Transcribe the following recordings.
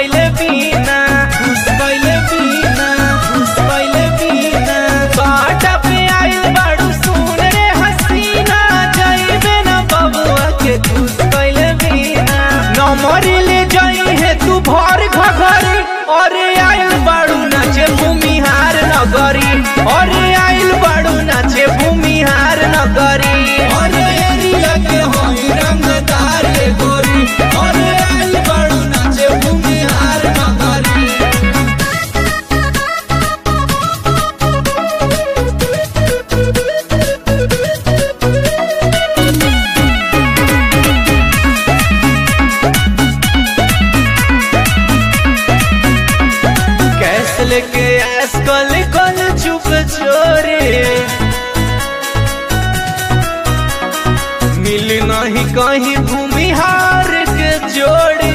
कैले बिना खुश कैले बिना खुश कैले बिना बाटा पे आइल बाड़ू सुन रे हसीना जाइबे ना बबुआ के खुश कैले बिना नमरी ले जाई है तू भर घघरी अरे आइल बाड़ू नाचे भूमिहार नगरी अरे आइल बाड़ू नाचे भूमिहार नगरी अरे एरिया के होई रंगदार ये गोरी अरे आइल बाड़ू नाचे भूमिहार नगरी कैस लेके ऐस कल कल चुप चोरे मिल नहीं कहीं भूमिहार के जोड़े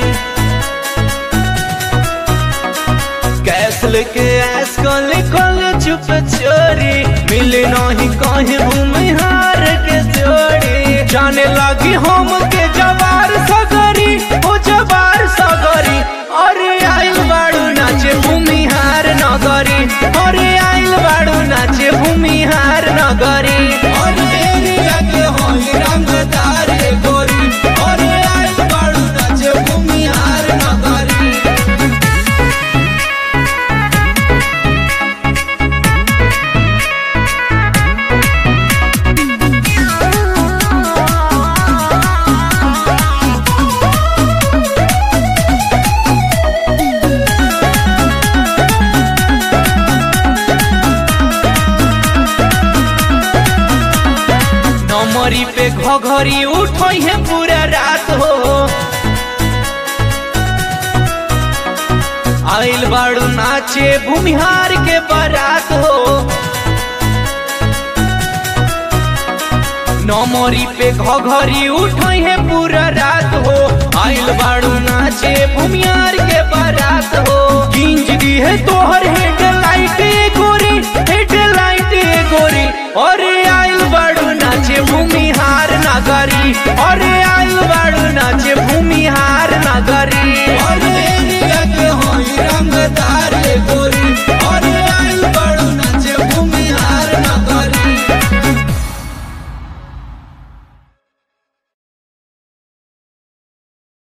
कैस लेके ऐस कल कल चुप चोरे मिल नहीं कहीं भूमिहार के जोड़े जाने लगी हम के जवार सगरी ओ जवार सगरी अरे आइल बाड़ू नाचे भूमिहार नगरी अरे आइल बाड़ू नाचे भूमिहार नगरी अरे एरिया के होई रंगदार ये गोरी अरे आइल बाड़ू नाचे भूमिहार नगरी नमरी पे घघरी उठई है पूरा रात हो आइल बाड़ू नाचे भूमिहार के बारात हो नमरी पे घघरी उठई है पूरा रात हो आइल बाड़ू नाचे भूमिहार के बारात हो गिंज दी है तोहर हेडलाइट गोरी हेडलाइट गोरी अरे आइल बाड़ू नाचे भूमिहार नगरी अरे आइल बाड़ू नाचे भूमिहार नगरी